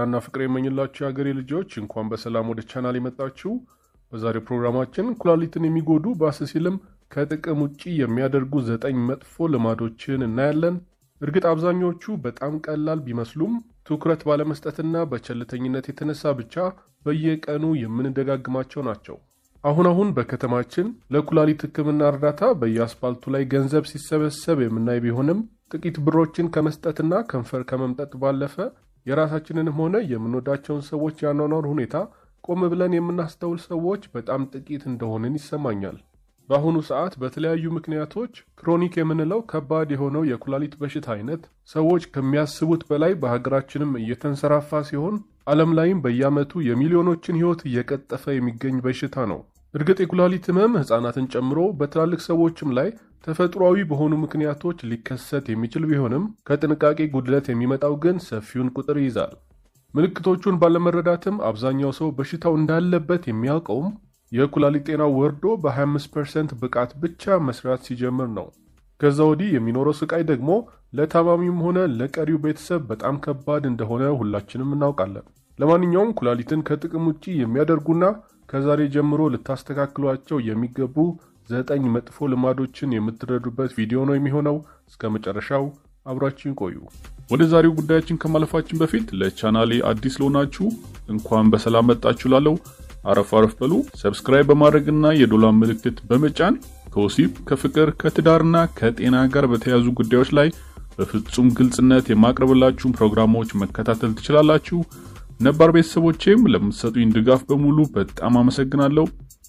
ጤናና ፍቅር የመኝላችሁ የሀገሬ ልጆች እንኳን በሰላም ወደ ቻናል የመጣችሁ። በዛሬው ፕሮግራማችን ኩላሊትን የሚጎዱ ባስ ሲልም ከጥቅም ውጪ የሚያደርጉ ዘጠኝ መጥፎ ልማዶችን እናያለን። እርግጥ አብዛኞቹ በጣም ቀላል ቢመስሉም ትኩረት ባለመስጠትና በቸልተኝነት የተነሳ ብቻ በየቀኑ የምንደጋግማቸው ናቸው። አሁን አሁን በከተማችን ለኩላሊት ሕክምና እርዳታ በየአስፓልቱ ላይ ገንዘብ ሲሰበሰብ የምናይ ቢሆንም ጥቂት ብሮችን ከመስጠትና ከንፈር ከመምጠጥ ባለፈ የራሳችንንም ሆነ የምንወዳቸውን ሰዎች ያኗኗር ሁኔታ ቆም ብለን የምናስተውል ሰዎች በጣም ጥቂት እንደሆንን ይሰማኛል። በአሁኑ ሰዓት በተለያዩ ምክንያቶች ክሮኒክ የምንለው ከባድ የሆነው የኩላሊት በሽታ አይነት ሰዎች ከሚያስቡት በላይ በሀገራችንም እየተንሰራፋ ሲሆን ዓለም ላይም በየዓመቱ የሚሊዮኖችን ሕይወት እየቀጠፈ የሚገኝ በሽታ ነው። እርግጥ የኩላሊት ህመም ሕፃናትን ጨምሮ በትላልቅ ሰዎችም ላይ ተፈጥሯዊ በሆኑ ምክንያቶች ሊከሰት የሚችል ቢሆንም ከጥንቃቄ ጉድለት የሚመጣው ግን ሰፊውን ቁጥር ይይዛል። ምልክቶቹን ባለመረዳትም አብዛኛው ሰው በሽታው እንዳለበት የሚያውቀውም የኩላሊት ጤናው ወርዶ በ25 ፐርሰንት ብቃት ብቻ መስራት ሲጀምር ነው። ከዛ ወዲህ የሚኖረው ስቃይ ደግሞ ለታማሚም ሆነ ለቀሪው ቤተሰብ በጣም ከባድ እንደሆነ ሁላችንም እናውቃለን። ለማንኛውም ኩላሊትን ከጥቅም ውጪ የሚያደርጉና ከዛሬ ጀምሮ ልታስተካክሏቸው የሚገቡ ዘጠኝ መጥፎ ልማዶችን የምትረዱበት ቪዲዮ ነው የሚሆነው። እስከ መጨረሻው አብራችን ቆዩ። ወደ ዛሬው ጉዳያችን ከማለፋችን በፊት ለቻናሌ አዲስ ለሆናችሁ እንኳን በሰላም መጣችሁ ላለው አረፍ አረፍ በሉ። ሰብስክራይብ በማድረግና የዶላር ምልክት በመጫን ከወሲብ ከፍቅር ከትዳርና ከጤና ጋር በተያያዙ ጉዳዮች ላይ በፍጹም ግልጽነት የማቅረብላችሁን ፕሮግራሞች መከታተል ትችላላችሁ። ነባር ቤተሰቦቼም ለምትሰጡኝ ድጋፍ በሙሉ በጣም አመሰግናለሁ።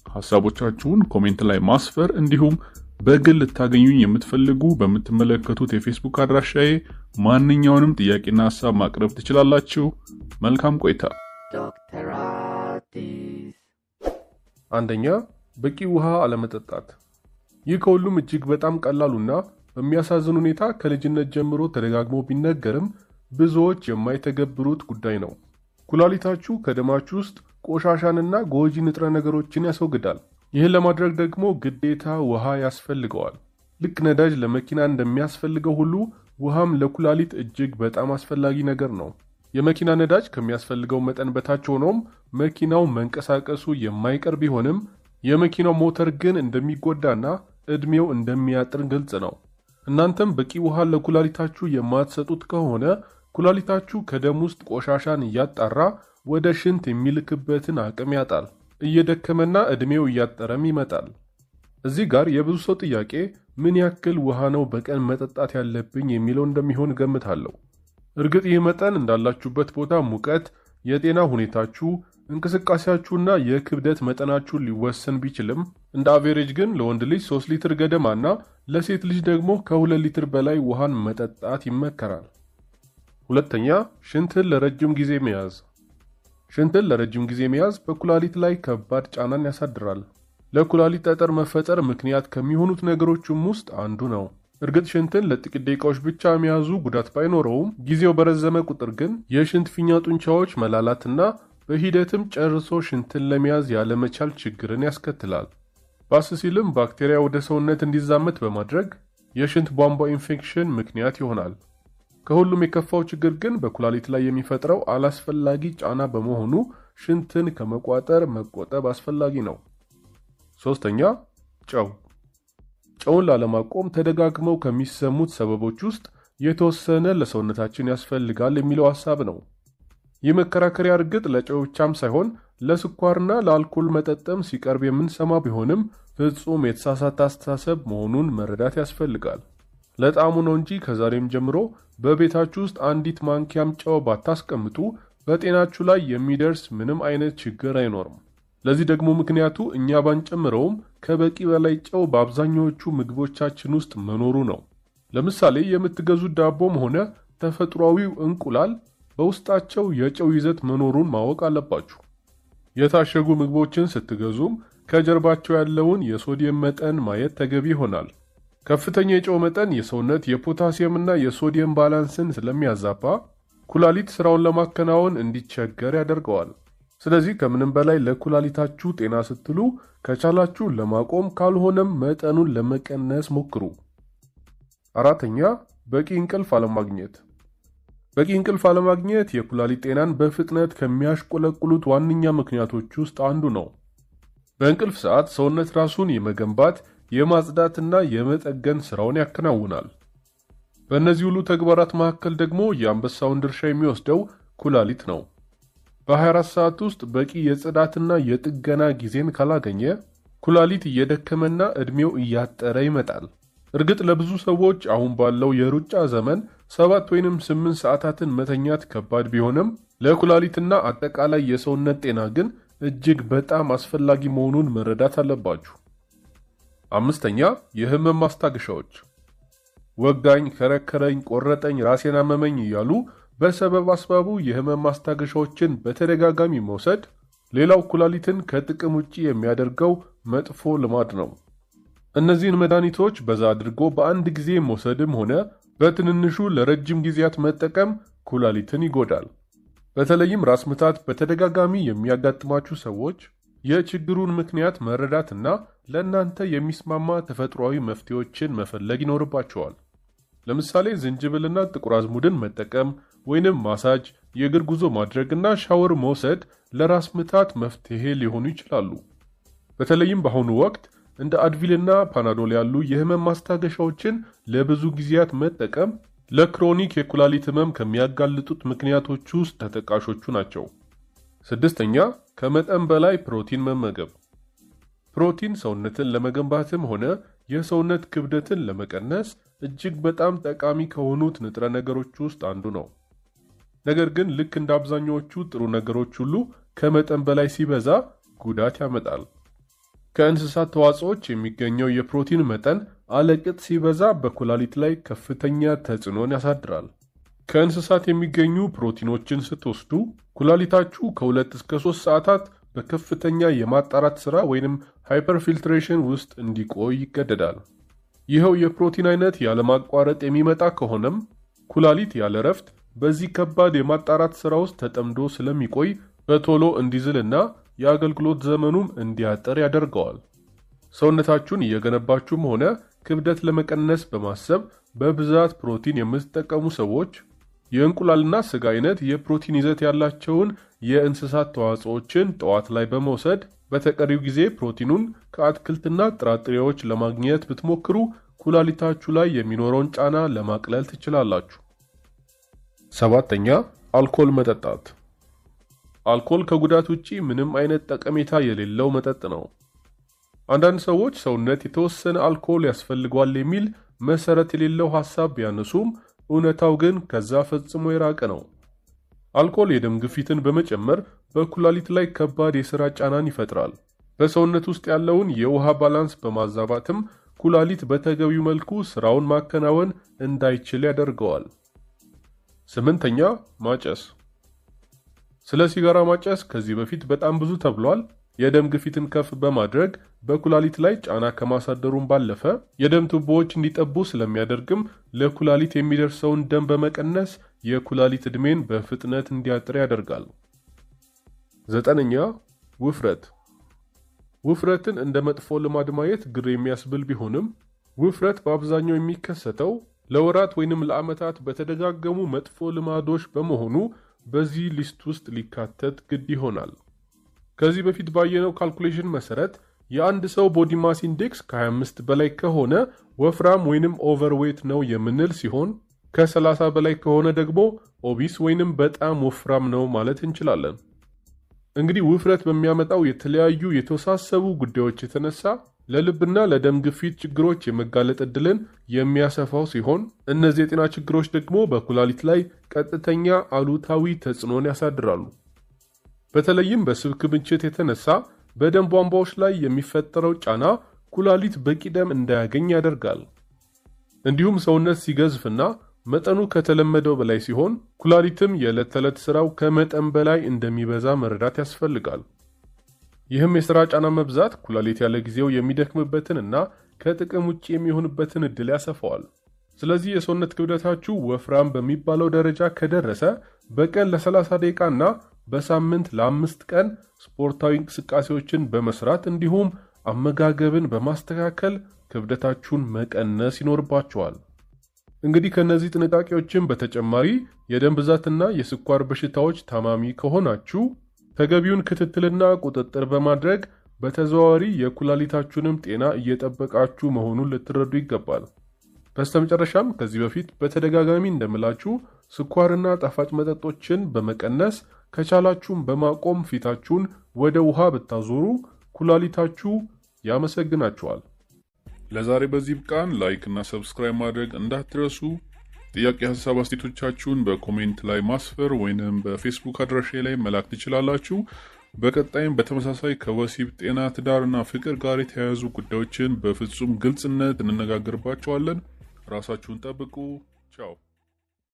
ሀሳቦቻችሁን ኮሜንት ላይ ማስፈር እንዲሁም በግል ልታገኙኝ የምትፈልጉ በምትመለከቱት የፌስቡክ አድራሻዬ ማንኛውንም ጥያቄና ሀሳብ ማቅረብ ትችላላችሁ። መልካም ቆይታ። ዶክተር አዲስ አንደኛ በቂ ውሃ አለመጠጣት። ይህ ከሁሉም እጅግ በጣም ቀላሉና በሚያሳዝን ሁኔታ ከልጅነት ጀምሮ ተደጋግሞ ቢነገርም ብዙዎች የማይተገብሩት ጉዳይ ነው። ኩላሊታችሁ ከደማችሁ ውስጥ ቆሻሻንና ጎጂ ንጥረ ነገሮችን ያስወግዳል። ይህን ለማድረግ ደግሞ ግዴታ ውሃ ያስፈልገዋል። ልክ ነዳጅ ለመኪና እንደሚያስፈልገው ሁሉ ውሃም ለኩላሊት እጅግ በጣም አስፈላጊ ነገር ነው። የመኪና ነዳጅ ከሚያስፈልገው መጠን በታች ሆኖም መኪናው መንቀሳቀሱ የማይቀር ቢሆንም የመኪናው ሞተር ግን እንደሚጎዳና ዕድሜው እንደሚያጥር ግልጽ ነው። እናንተም በቂ ውሃ ለኩላሊታችሁ የማትሰጡት ከሆነ ኩላሊታችሁ ከደም ውስጥ ቆሻሻን እያጣራ ወደ ሽንት የሚልክበትን አቅም ያጣል። እየደከመና ዕድሜው እያጠረም ይመጣል። እዚህ ጋር የብዙ ሰው ጥያቄ ምን ያክል ውሃ ነው በቀን መጠጣት ያለብኝ የሚለው እንደሚሆን እገምታለሁ። እርግጥ ይህ መጠን እንዳላችሁበት ቦታ ሙቀት፣ የጤና ሁኔታችሁ፣ እንቅስቃሴያችሁና የክብደት መጠናችሁን ሊወሰን ቢችልም እንደ አቬሬጅ ግን ለወንድ ልጅ 3 ሊትር ገደማና ለሴት ልጅ ደግሞ ከ2 ሊትር በላይ ውሃን መጠጣት ይመከራል። ሁለተኛ ሽንትን ለረጅም ጊዜ መያዝ። ሽንትን ለረጅም ጊዜ መያዝ በኩላሊት ላይ ከባድ ጫናን ያሳድራል። ለኩላሊት ጠጠር መፈጠር ምክንያት ከሚሆኑት ነገሮችም ውስጥ አንዱ ነው። እርግጥ ሽንትን ለጥቂት ደቂቃዎች ብቻ መያዙ ጉዳት ባይኖረውም ጊዜው በረዘመ ቁጥር ግን የሽንት ፊኛ ጡንቻዎች መላላትና በሂደትም ጨርሶ ሽንትን ለመያዝ ያለመቻል ችግርን ያስከትላል። ባስ ሲልም ባክቴሪያ ወደ ሰውነት እንዲዛመት በማድረግ የሽንት ቧንቧ ኢንፌክሽን ምክንያት ይሆናል። ከሁሉም የከፋው ችግር ግን በኩላሊት ላይ የሚፈጥረው አላስፈላጊ ጫና በመሆኑ ሽንትን ከመቋጠር መቆጠብ አስፈላጊ ነው። ሶስተኛ ጨው። ጨውን ላለማቆም ተደጋግመው ከሚሰሙት ሰበቦች ውስጥ የተወሰነ ለሰውነታችን ያስፈልጋል የሚለው ሐሳብ ነው። ይህ መከራከሪያ እርግጥ ለጨው ብቻም ሳይሆን ለስኳርና ለአልኮል መጠጥም ሲቀርብ የምንሰማ ቢሆንም ፍጹም የተሳሳተ አስተሳሰብ መሆኑን መረዳት ያስፈልጋል። ለጣዕሙ ነው እንጂ ከዛሬም ጀምሮ በቤታችሁ ውስጥ አንዲት ማንኪያም ጨው ባታስቀምጡ በጤናችሁ ላይ የሚደርስ ምንም አይነት ችግር አይኖርም። ለዚህ ደግሞ ምክንያቱ እኛ ባንጨምረውም ከበቂ በላይ ጨው በአብዛኛዎቹ ምግቦቻችን ውስጥ መኖሩ ነው። ለምሳሌ የምትገዙት ዳቦም ሆነ ተፈጥሯዊው እንቁላል በውስጣቸው የጨው ይዘት መኖሩን ማወቅ አለባችሁ። የታሸጉ ምግቦችን ስትገዙም ከጀርባቸው ያለውን የሶዲየም መጠን ማየት ተገቢ ይሆናል። ከፍተኛ የጨው መጠን የሰውነት የፖታሲየምና የሶዲየም ባላንስን ስለሚያዛባ ኩላሊት ስራውን ለማከናወን እንዲቸገር ያደርገዋል። ስለዚህ ከምንም በላይ ለኩላሊታችሁ ጤና ስትሉ ከቻላችሁ ለማቆም ካልሆነም መጠኑን ለመቀነስ ሞክሩ። አራተኛ በቂ እንቅልፍ አለማግኘት። በቂ እንቅልፍ አለማግኘት የኩላሊት ጤናን በፍጥነት ከሚያሽቆለቁሉት ዋነኛ ምክንያቶች ውስጥ አንዱ ነው። በእንቅልፍ ሰዓት ሰውነት ራሱን የመገንባት የማጽዳትና የመጠገን ሥራውን ያከናውናል። በእነዚህ ሁሉ ተግባራት መካከል ደግሞ የአንበሳውን ድርሻ የሚወስደው ኩላሊት ነው። በ24 ሰዓት ውስጥ በቂ የጽዳትና የጥገና ጊዜን ካላገኘ ኩላሊት እየደከመና ዕድሜው እያጠረ ይመጣል። እርግጥ ለብዙ ሰዎች አሁን ባለው የሩጫ ዘመን ሰባት ወይንም ስምንት ሰዓታትን መተኛት ከባድ ቢሆንም ለኩላሊትና አጠቃላይ የሰውነት ጤና ግን እጅግ በጣም አስፈላጊ መሆኑን መረዳት አለባችሁ። አምስተኛ የህመም ማስታገሻዎች ወጋኝ፣ ከረከረኝ፣ ቆረጠኝ፣ ራሴን አመመኝ እያሉ በሰበብ አስባቡ የህመም ማስታገሻዎችን በተደጋጋሚ መውሰድ ሌላው ኩላሊትን ከጥቅም ውጪ የሚያደርገው መጥፎ ልማድ ነው። እነዚህን መድኃኒቶች በዛ አድርጎ በአንድ ጊዜ መውሰድም ሆነ በትንንሹ ለረጅም ጊዜያት መጠቀም ኩላሊትን ይጎዳል። በተለይም ራስ ምታት በተደጋጋሚ የሚያጋጥማችሁ ሰዎች የችግሩን ምክንያት መረዳትና ለእናንተ የሚስማማ ተፈጥሯዊ መፍትሄዎችን መፈለግ ይኖርባቸዋል። ለምሳሌ ዝንጅብልና ጥቁር አዝሙድን መጠቀም ወይንም ማሳጅ፣ የእግር ጉዞ ማድረግና ሻወር መውሰድ ለራስ ምታት መፍትሄ ሊሆኑ ይችላሉ። በተለይም በአሁኑ ወቅት እንደ አድቪልና ፓናዶል ያሉ የህመም ማስታገሻዎችን ለብዙ ጊዜያት መጠቀም ለክሮኒክ የኩላሊት ህመም ከሚያጋልጡት ምክንያቶች ውስጥ ተጠቃሾቹ ናቸው። ስድስተኛ ከመጠን በላይ ፕሮቲን መመገብ። ፕሮቲን ሰውነትን ለመገንባትም ሆነ የሰውነት ክብደትን ለመቀነስ እጅግ በጣም ጠቃሚ ከሆኑት ንጥረ ነገሮች ውስጥ አንዱ ነው። ነገር ግን ልክ እንደ አብዛኛዎቹ ጥሩ ነገሮች ሁሉ ከመጠን በላይ ሲበዛ ጉዳት ያመጣል። ከእንስሳት ተዋጽኦች የሚገኘው የፕሮቲን መጠን አለቅጥ ሲበዛ በኩላሊት ላይ ከፍተኛ ተጽዕኖን ያሳድራል። ከእንስሳት የሚገኙ ፕሮቲኖችን ስትወስዱ ኩላሊታችሁ ከሁለት እስከ ሶስት ሰዓታት በከፍተኛ የማጣራት ሥራ ወይንም ሃይፐርፊልትሬሽን ውስጥ እንዲቆይ ይገደዳል። ይኸው የፕሮቲን አይነት ያለማቋረጥ የሚመጣ ከሆነም ኩላሊት ያለ ረፍት በዚህ ከባድ የማጣራት ሥራ ውስጥ ተጠምዶ ስለሚቆይ በቶሎ እንዲዝልና የአገልግሎት ዘመኑም እንዲያጠር ያደርገዋል። ሰውነታችሁን እየገነባችሁም ሆነ ክብደት ለመቀነስ በማሰብ በብዛት ፕሮቲን የምትጠቀሙ ሰዎች የእንቁላልና ስጋ አይነት የፕሮቲን ይዘት ያላቸውን የእንስሳት ተዋጽኦችን ጠዋት ላይ በመውሰድ በተቀሪው ጊዜ ፕሮቲኑን ከአትክልትና ጥራጥሬዎች ለማግኘት ብትሞክሩ ኩላሊታችሁ ላይ የሚኖረውን ጫና ለማቅለል ትችላላችሁ። ሰባተኛ አልኮል መጠጣት። አልኮል ከጉዳት ውጪ ምንም አይነት ጠቀሜታ የሌለው መጠጥ ነው። አንዳንድ ሰዎች ሰውነት የተወሰነ አልኮል ያስፈልገዋል የሚል መሰረት የሌለው ሐሳብ ቢያነሱም እውነታው ግን ከዛ ፈጽሞ የራቀ ነው። አልኮል የደም ግፊትን በመጨመር በኩላሊት ላይ ከባድ የሥራ ጫናን ይፈጥራል። በሰውነት ውስጥ ያለውን የውሃ ባላንስ በማዛባትም ኩላሊት በተገቢው መልኩ ሥራውን ማከናወን እንዳይችል ያደርገዋል። ስምንተኛ ማጨስ። ስለ ሲጋራ ማጨስ ከዚህ በፊት በጣም ብዙ ተብሏል። የደም ግፊትን ከፍ በማድረግ በኩላሊት ላይ ጫና ከማሳደሩም ባለፈ የደም ቱቦዎች እንዲጠቡ ስለሚያደርግም ለኩላሊት የሚደርሰውን ደም በመቀነስ የኩላሊት ዕድሜን በፍጥነት እንዲያጥር ያደርጋል። ዘጠነኛ ውፍረት። ውፍረትን እንደ መጥፎ ልማድ ማየት ግር የሚያስብል ቢሆንም ውፍረት በአብዛኛው የሚከሰተው ለወራት ወይንም ለዓመታት በተደጋገሙ መጥፎ ልማዶች በመሆኑ በዚህ ሊስት ውስጥ ሊካተት ግድ ይሆናል። ከዚህ በፊት ባየነው ካልኩሌሽን መሰረት የአንድ ሰው ቦዲ ማስ ኢንዴክስ ከ25 በላይ ከሆነ ወፍራም ወይንም ኦቨርዌት ነው የምንል ሲሆን ከ30 በላይ ከሆነ ደግሞ ኦቢስ ወይንም በጣም ወፍራም ነው ማለት እንችላለን። እንግዲህ ውፍረት በሚያመጣው የተለያዩ የተወሳሰቡ ጉዳዮች የተነሳ ለልብና ለደም ግፊት ችግሮች የመጋለጥ ዕድልን የሚያሰፋው ሲሆን እነዚህ የጤና ችግሮች ደግሞ በኩላሊት ላይ ቀጥተኛ አሉታዊ ተጽዕኖን ያሳድራሉ። በተለይም በስብ ክምችት የተነሳ በደም ቧንቧዎች ላይ የሚፈጠረው ጫና ኩላሊት በቂ ደም እንዳያገኝ ያደርጋል። እንዲሁም ሰውነት ሲገዝፍና መጠኑ ከተለመደው በላይ ሲሆን ኩላሊትም የዕለት ተዕለት ሥራው ከመጠን በላይ እንደሚበዛ መረዳት ያስፈልጋል። ይህም የሥራ ጫና መብዛት ኩላሊት ያለ ጊዜው የሚደክምበትን እና ከጥቅም ውጭ የሚሆንበትን ዕድል ያሰፋዋል። ስለዚህ የሰውነት ክብደታችሁ ወፍራም በሚባለው ደረጃ ከደረሰ በቀን ለ30 ደቂቃ እና በሳምንት ለአምስት ቀን ስፖርታዊ እንቅስቃሴዎችን በመስራት እንዲሁም አመጋገብን በማስተካከል ክብደታችሁን መቀነስ ይኖርባችኋል። እንግዲህ ከእነዚህ ጥንቃቄዎችን በተጨማሪ የደም ብዛትና የስኳር በሽታዎች ታማሚ ከሆናችሁ ተገቢውን ክትትልና ቁጥጥር በማድረግ በተዘዋዋሪ የኩላሊታችሁንም ጤና እየጠበቃችሁ መሆኑን ልትረዱ ይገባል። በስተመጨረሻም ከዚህ በፊት በተደጋጋሚ እንደምላችሁ ስኳርና ጣፋጭ መጠጦችን በመቀነስ ከቻላችሁም በማቆም ፊታችሁን ወደ ውሃ ብታዞሩ ኩላሊታችሁ ያመሰግናችኋል። ለዛሬ በዚህ ብቃን። ላይክ እና ሰብስክራይብ ማድረግ እንዳትረሱ። ጥያቄ፣ ሀሳብ አስቴቶቻችሁን በኮሜንት ላይ ማስፈር ወይንም በፌስቡክ አድራሻ ላይ መላክ ትችላላችሁ። በቀጣይም በተመሳሳይ ከወሲብ ጤና፣ ትዳርና ፍቅር ጋር የተያያዙ ጉዳዮችን በፍጹም ግልጽነት እንነጋገርባቸዋለን። ራሳችሁን ጠብቁ። ቻው